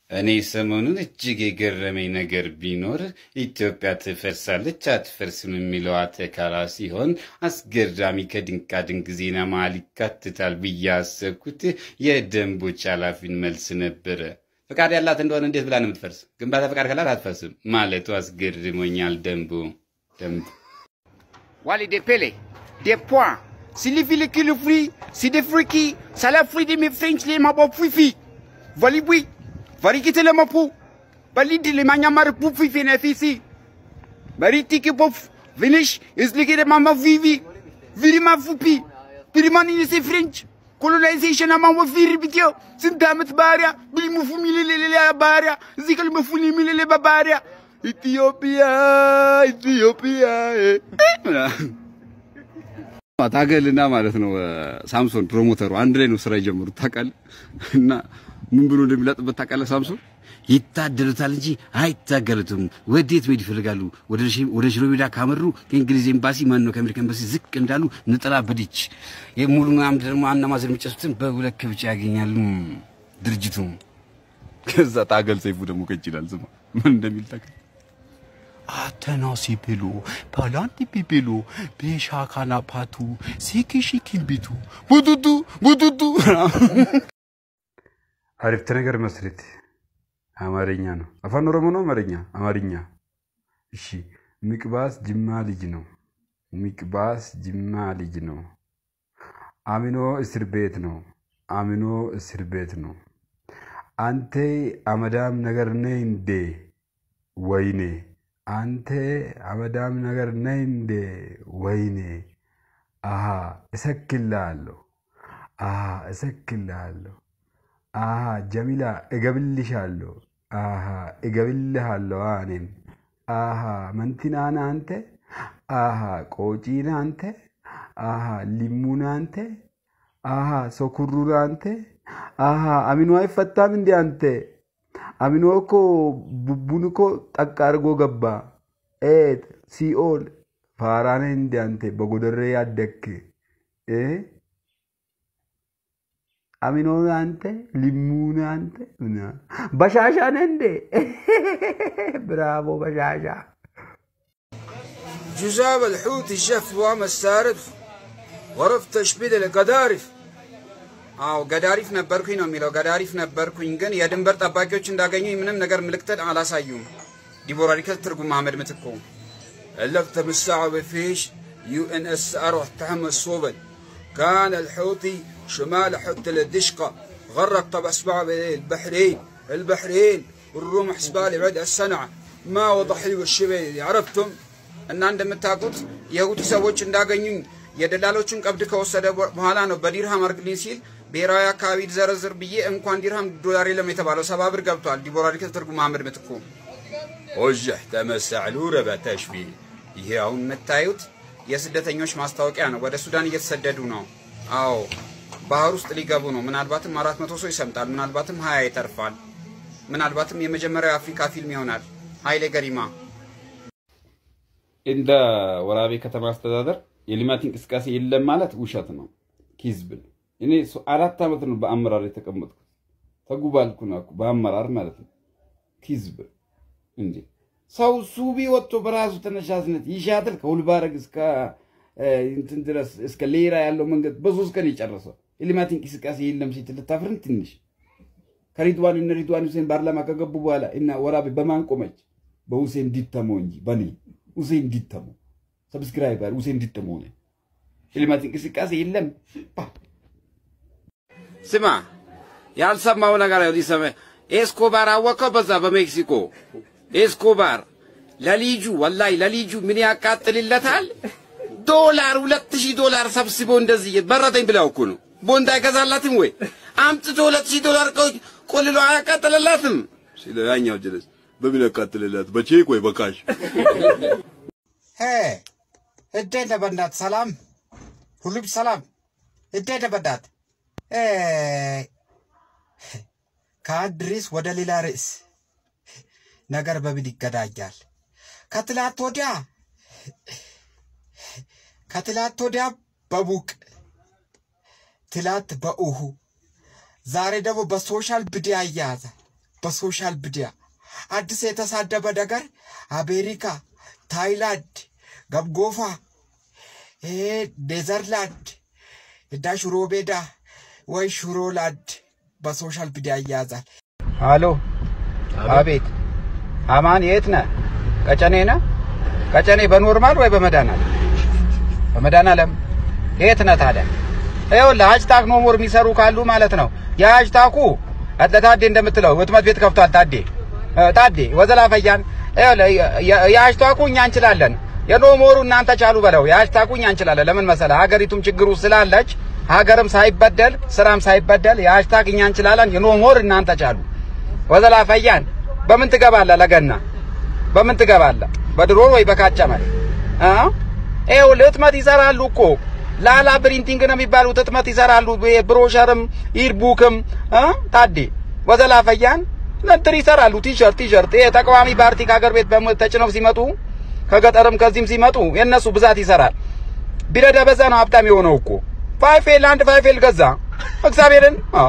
እኔ ሰሞኑን እጅግ የገረመኝ ነገር ቢኖር ኢትዮጵያ ትፈርሳለች አትፈርስም የሚለው አተካራ ሲሆን አስገራሚ ከድንቃ ድንቅ ዜና መሃል ይካትታል ብዬ አሰብኩት የደንቦች ኃላፊን መልስ ነበረ። ፈቃድ ያላት እንደሆነ እንዴት ብላ ነው የምትፈርስ? ግንባታ ፈቃድ ካላት አትፈርስም ማለቱ አስገርሞኛል። ደንቡ ደንቡ Wali de pele, de poing. Si li fili ki li fri, si de friki, sa la fri de mi french le ma bo fifi. Vali bui, vari ki te le ma pu. Bali di le manya mar pu fifi ne fisi. Bari tiki pof, vinish, is li ki de mama vivi. Viri ma fupi. Viri ma ni se french. Colonization ama wa viri bityo. Sindamet baria, bili mu fumi le le le le baria. Zikal mu funi mi le le ba baria. ኢትዮጵያ ኢትዮጵያ ታገልና ማለት ነው ሳምሶን ፕሮሞተሩ አንድ ላይ ነው ስራ የጀመሩት ታውቃለህ። እና ምን ብሎ እንደሚለጥበት ታውቃለህ? ሳምሶን ይታደሉታል እንጂ አይታገሉትም። ወዴት መሄድ ይፈልጋሉ? ወደ ሽ- ወደ ሽሮ ሜዳ ካመሩ ከእንግሊዝ ኤምባሲ ማን ነው ከአሜሪካ ኤምባሲ ዝቅ እንዳሉ ነጠላ በድች የሙሉ አምድ ደግሞ አናማዘን የሚጨሱትን በሁለት ከብቻ ያገኛሉ ድርጅቱ። ከዛ ታገል ሰይፉ ደግሞ ከች ይላል። ስማ ምን እንደሚል ታውቃለህ? አተናሲ ብሎ ፓላንቲ ቢቢሉ ቤሻካና ፓቱ ሲኪሺኪን ቢቱ ቡቱቱ ቡቱቱ አሪፍተ ነገር መስሪት አማርኛ ነው። አፋን ኦሮሞ ነው አማርኛ አማርኛ። እሺ ሚቅባስ ጅማ ልጅ ነው። ሚቅባስ ጅማ ልጅ ነው። አሚኖ እስር ቤት ነው። አሚኖ እስር ቤት ነው። አንተ አመዳም ነገር ነህ እንዴ? ወይኔ አንተ አመዳም ነገር ነህ እንዴ? ወይኔ አሃ እሰክልሃለሁ። አሃ እሰክልሃለሁ። አሃ ጀሚላ እገብልሻለሁ። አሃ እገብልሃለሁ። እኔም አሃ መንቲናና አንተ አሃ ቆጪና አንተ አሃ ሊሙና አንተ አሃ ሶኩሩና አንተ አሃ አሚኖ አይፈታም እንዴ አንተ አሚኖ እኮ ቡቡን እኮ ጠቅ አድርጎ ገባ። ኤት ሲኦል ፋራነ እንዴ አንተ በጎደሬ ያደክ እ አሚኖን አንተ ሊሙን አንተ ምና- በሻሻ ነህ እንዴ? ብራቮ በሻሻ جزاب الحوت الجف وام السارد ወረፍ ተሽቢድ ገዳሪፍ አዎ ገዳሪፍ ነበርኩኝ ነው የሚለው። ገዳሪፍ ነበርኩኝ ግን የድንበር ጠባቂዎች እንዳገኙኝ ምንም ነገር ምልክት አላሳዩም። ዲቦራ ሪከት ትርጉም መሐመድ ምትኩ ألفت بالساعة بفيش يو ان اس ار واحتحم الصوبل كان الحوثي شمال حوت الدشقة غرق طبع اسبوع البحرين البحرين والروم حسبالي بعد السنعة ما وضح لي والشبيل عرفتم እና እንደምታውቁት የሁቲ ሰዎች እንዳገኙኝ የደላሎቹን ቀብድ ከወሰደ በኋላ ነው በዲርሃም አርግልኝ ሲል ብሔራዊ አካባቢ ዘረዝር ብዬ እንኳን ዲርሃም ዶላር የለም የተባለው ሰባ ብር ገብቷል። ዲቦራ ሪከት ትርጉም መሐመድ ምትኩ ኦጀህ ተመሳዕሉ ረበተሽቢ ይሄ አሁን የምታዩት የስደተኞች ማስታወቂያ ነው። ወደ ሱዳን እየተሰደዱ ነው። አዎ ባህር ውስጥ ሊገቡ ነው። ምናልባትም አራት መቶ ሰው ይሰምጣል። ምናልባትም ሀያ ይተርፋል። ምናልባትም የመጀመሪያው የአፍሪካ ፊልም ይሆናል። ኃይሌ ገሪማ እንደ ወራቤ ከተማ አስተዳደር የልማት እንቅስቃሴ የለም ማለት ውሸት ነው፣ ኪዝብ ነው። እኔ ሶ- አራት ዓመት ነው በአመራር የተቀመጥኩት። ተጉባልኩ ነው እኮ በአመራር ማለት ነው። ኪዝብ እንዴ! ሰው ሱቢ ወጥቶ በራሱ ተነሳሽነት ይሻትል ከሁልባረግ እስከ እ፣ እንትን ድረስ እስከ ሌራ ያለው መንገድ በሶስት ቀን የጨረሰው የልማት እንቅስቃሴ የለም ሲል ልታፍርን ትንሽ ከሪድዋን እነ ሪድዋን ሁሴን ፓርላማ ከገቡ በኋላ እና ወራቤ በማን ቆመች? በሁሴን ዲተሞ እንጂ በኔ ሁሴን ዲተሞ ሰብስክራይበር ሁሴን ዲተሞ ሆነ። የልማት እንቅስቃሴ የለም። ስማ ያልሰማው ነገር ሊሰማ ኤስኮባር አወቀው በዛ በሜክሲኮ ኤስኮባር ለልጁ ወላይ ለልጁ ምን ያቃጥልለታል? ዶላር ሁለት ሺህ ዶላር ሰብስቦ እንደዚህ በረተኝ ብለው እኮ ነው። ቦንድ አይገዛላትም ወይ አምጥቶ ሁለት ሺህ ዶላር ቆ- ቆልሎ አያቃጥልላትም? ሲለ ያኛው ጀለስ በምን ያቃጥልላት በቼክ ወይ በካሽ እንዴት ነህ በእናትህ? ሰላም ሁሉም ሰላም? እንዴት ነህ በእናትህ? እ፣ ከአንድ ርዕስ ወደ ሌላ ርዕስ ነገር በምን ይገናኛል? ከትላንት ወዲያ ከትላንት ወዲያ በሙቅ ትላንት በእሁ ዛሬ ደግሞ በሶሻል ሚዲያ እያያዘ በሶሻል ሚዲያ አዲስ የተሳደበ ነገር አሜሪካ፣ ታይላንድ፣ ገምጎፋ፣ ይሄ ኔዘርላንድ እና ሽሮ ሜዳ ወይ ሽሮላንድ በሶሻል ሚዲያ ይያዛል። አሎ፣ አቤት። አማን የት ነህ? ቀጨኔ ነህ? ቀጨኔ በኖርማል ወይ በመድኃኒዓለም? በመድኃኒዓለም የት ነህ ታዲያ? ይኸውልህ ሀጅታክ ኖ ሞር የሚሰሩ ካሉ ማለት ነው የሀጅታኩ ለታዴ እንደምትለው ህትመት ቤት ከፍቷል። ታዴ እ ታዴ ወዘላ ፈያን ይኸውልህ የሀጅታኩ እኛ እንችላለን፣ የኖ ሞሩ እናንተ ቻሉ በለው። የሀጅታኩ እኛ እንችላለን። ለምን መሰለህ ሀገሪቱም ችግሩ ስላለች ሀገርም ሳይበደል ስራም ሳይበደል የሀጅታክ እኛ እንችላለን፣ የኖ ሞር እናንተ ቻሉ። ወዘላ ፈያን በምን ትገባለህ? ለገና በምን ትገባለህ? በድሮን ወይ በካጨመል እ ይኸውልህ ህትመት ይሰራሉ እኮ ላላ ፕሪንቲንግ ነው የሚባሉት ህትመት ይሰራሉ። ብሮሸርም ኢርቡክም እ ታዴ ወዘላ ፈያን ነጥር ይሰራሉ። ቲሸርት ቲሸርት ይሄ ተቃዋሚ ፓርቲ ከሀገር ቤት በሞ- ተጭነው ሲመጡ ከገጠርም ከዚህም ሲመጡ የነሱ ብዛት ይሰራል። ቢረዳ በዛ ነው ሀብታም የሆነው እኮ ፋይፌል አንድ ፋይፌል ገዛ እግዚአብሔርን አ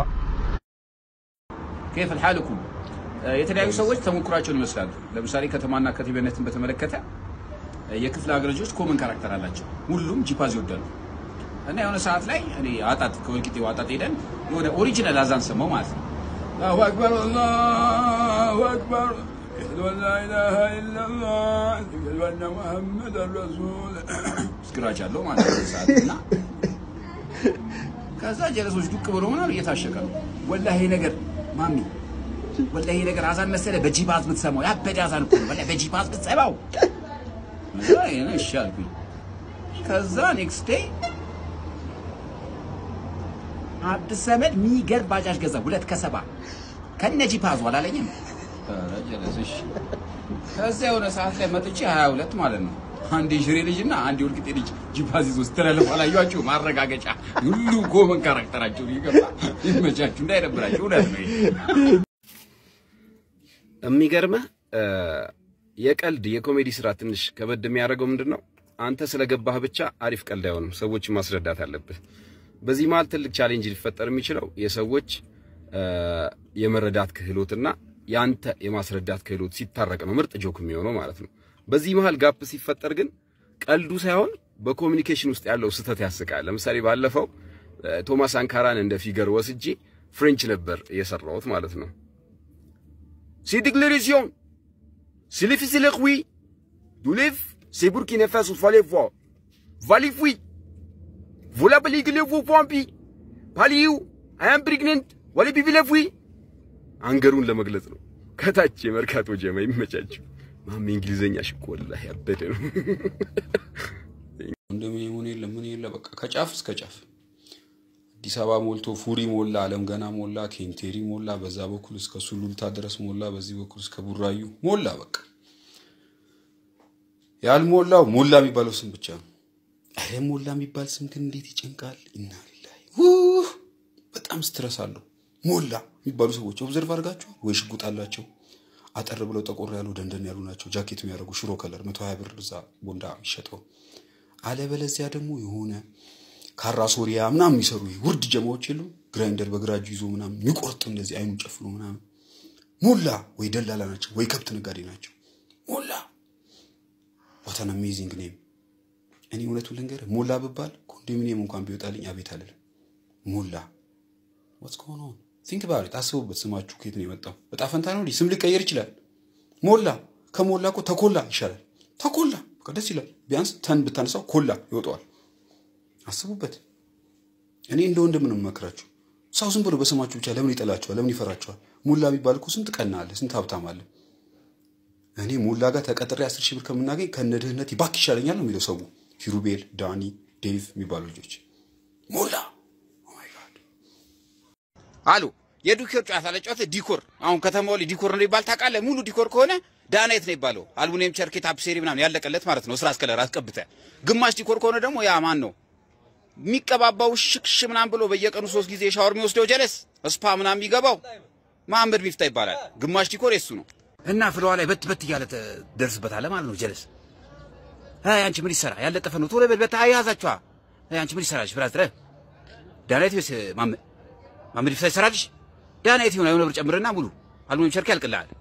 كيف حالكم የተለያዩ ሰዎች ተሞክሯቸውን ይመስላሉ። ለምሳሌ ከተማና ከቲቤነትን በተመለከተ የክፍለ ሀገር ልጆች ኮመን ካራክተር አላቸው። ሁሉም ጂፓዝ ይወዳሉ እና የሆነ ሰዓት ላይ እኔ አጣጥ ከወልቂጤ አጣጥ ሄደን የሆነ ኦሪጂናል አዛን ሰማው ማለት ነው። አላሁ አክበር አላሁ አክበር አሽሀዱ አን ላ ኢላሀ ኢለላህ አሽሀዱ አነ ሙሐመደን ረሱል ስክራች አለው ማለት ነው ሰዓት እና ከዛ ጀለሶች ዱቅ ብሎ ምናምን እየታሸቀ ነው። ወላሂ ይሄ ነገር ማሚ ወላሂ ይሄ ነገር አዛን መሰለ በጂፓዝ ብትሰማው ያበደ አዛን እኮ ነው። ወላሂ በጂፓዝ ብትሰማው ከዛ ይሄን እሺ አልኩኝ። ከዛ ኔክስት ዴይ አዲስ ዘመድ የሚገርም ባጃጅ ገዛ ሁለት ከሰባ ከነ ጂፓዙ አላለኝም። ኧረ ጀለስ እሺ። ከዛ የሆነ ሰዓት ላይ መጥቼ 22 ማለት ነው አንድ የሽሬ ልጅ እና አንድ የወልቂጤ ልጅ ጂፓዝ ይዞ ስትላለፉ አላየኋችሁ? ማረጋገጫ ሁሉ ኮመን ካራክተራቸው ይገባ ይመቻችሁ፣ እንዳይደብራችሁ። እውነት ነው ይሄ። የሚገርምህ እ፣ የቀልድ የኮሜዲ ስራ ትንሽ ከበድ የሚያደርገው ምንድን ነው? አንተ ስለገባህ ብቻ አሪፍ ቀልድ አይሆንም። ሰዎችን ማስረዳት አለብህ። በዚህ መሀል ትልቅ ቻሌንጅ ሊፈጠር የሚችለው የሰዎች እ፣ የመረዳት ክህሎትና የአንተ የማስረዳት ክህሎት ሲታረቅ ነው ምርጥ ጆክ የሚሆነው ማለት ነው። በዚህ መሀል ጋፕ ሲፈጠር ግን ቀልዱ ሳይሆን በኮሚኒኬሽን ውስጥ ያለው ስህተት ያስቃል። ለምሳሌ ባለፈው እ፣ ቶማስ አንካራን እንደ ፊገር ወስጄ ፍሬንች ነበር የሰራሁት ማለት ነው። Ces déclarations, c'est les fils et les oui. D'où les c'est Burkina Faso, fallait voir. Valif oui. Vous l'appelez que les vous pompi. Paliou, I am pregnant. Wali bibi le oui. አንገሩን ለመግለጽ ነው። ከታች የመርካቶ ጀማ ይመቻችሁ። ማሜ እንግሊዘኛ ሽኮ ወላሂ ያበደ ነው። ኮንዶሚኒየም ምን የለ ምን የለ በቃ ከጫፍ እስከ ጫፍ አዲስ አበባ ሞልቶ ፉሪ ሞላ፣ አለም ገና ሞላ፣ ኬንቴሪ ሞላ፣ በዛ በኩል እስከ ሱሉልታ ድረስ ሞላ፣ በዚህ በኩል እስከ ቡራዩ ሞላ። በቃ ያልሞላው ሞላ የሚባለው ስም ብቻ ነው። አረ ሞላ የሚባል ስም ግን እንዴት ይጨንቃል! ኢና ሊላሂ ውህ! በጣም ስትረስ አለው። ሞላ የሚባሉ ሰዎች ኦብዘርቭ አድርጋቸው ወይ ሽጉጥ አላቸው አጠር ብለው ጠቆር ያሉ ደንደን ያሉ ናቸው። ጃኬት የሚያደርጉ ሽሮ ከለር መቶ ሀያ ብር እዛ ቦንዳ የሚሸጠው አለበለዚያ ደግሞ የሆነ ካራ ሶሪያ ምናምን የሚሰሩ ይሄ ውርድ ጀማዎች የሉ ግራይንደር በግራ እጁ ይዞ ምናምን የሚቆርጥ እንደዚህ አይኑን ጨፍኖ ምናምን ሞላ ወይ ደላላ ናቸው ወይ ከብት ነጋዴ ናቸው። ሞላ ዋታን አሜዚንግ ኔም። እኔ እውነቱን ልንገርህ ሞላ ብባል ኮንዶሚኒየም እንኳን ቢወጣልኝ አቤት አልልም። ሞላ ዋትስ ጎን ኦን ቲንክ ባሪት አስቡበት። ስማችሁ ከየት ነው የመጣው? እጣ ፈንታ ነው እንዲህ ስም ሊቀየር ይችላል። ሞላ ከሞላ እኮ ተኮላ ይሻላል። ተኮላ በቃ ደስ ይላል። ቢያንስ ተን ብታነሳው ኮላ ይወጣዋል። አስቡበት። እኔ እንደ ወንድም ነው የምመክራችሁ። ሰው ዝም ብሎ በስማችሁ ብቻ ለምን ይጠላችኋል? ለምን ይፈራችኋል? ሙላ የሚባል እኮ ስንት ቀና አለ፣ ስንት ሀብታም አለ። እኔ ሙላ ጋር ተቀጥሬ አስር ሺህ ብር ከምናገኝ ከነ ድህነት ባክ ይሻለኛል ነው የሚለው ሰው። ሂሩቤል፣ ዳኒ፣ ዴቭ የሚባሉ ልጆች ሙላ አሉ የዲኮር ጨዋታ ለጨዋታ ዲኮር አሁን ከተማው ላይ ዲኮር ነው ይባል ታውቃለህ? ሙሉ ዲኮር ከሆነ ዳናይት ነው ይባለው። አልሙኒየም ቸርኬት አፕሴሪ ምናምን ያለቀለት ማለት ነው። ስራ እስከለር አስቀብተ ግማሽ ዲኮር ከሆነ ደግሞ ያ ማን ነው የሚቀባባው ሽክሽ ምናምን ብሎ በየቀኑ ሶስት ጊዜ ሻወር የሚወስደው ጀለስ ስፓ ምናምን የሚገባው መሐመድ ሚፍታ ይባላል። ግማሽ ዲኮር የሱ ነው እና ፍለዋ ላይ በት በት እያለ ትደርስበታለህ ማለት ነው። ጀለስ አይ አንቺ ምን ይሰራ ያለጠፈ ነው ቶሎ በል በት አያዛችኋ አይ አንቺ ምን ይሰራልሽ ብራዝረ ዳናይት ወይስ ማመድ ማመድ ይፍታ ይሰራልሽ ዳናይት ይሆን የሆነ ብር ጨምርና ሙሉ አልሙኒየም ቸርኬ ያልቅልሃል።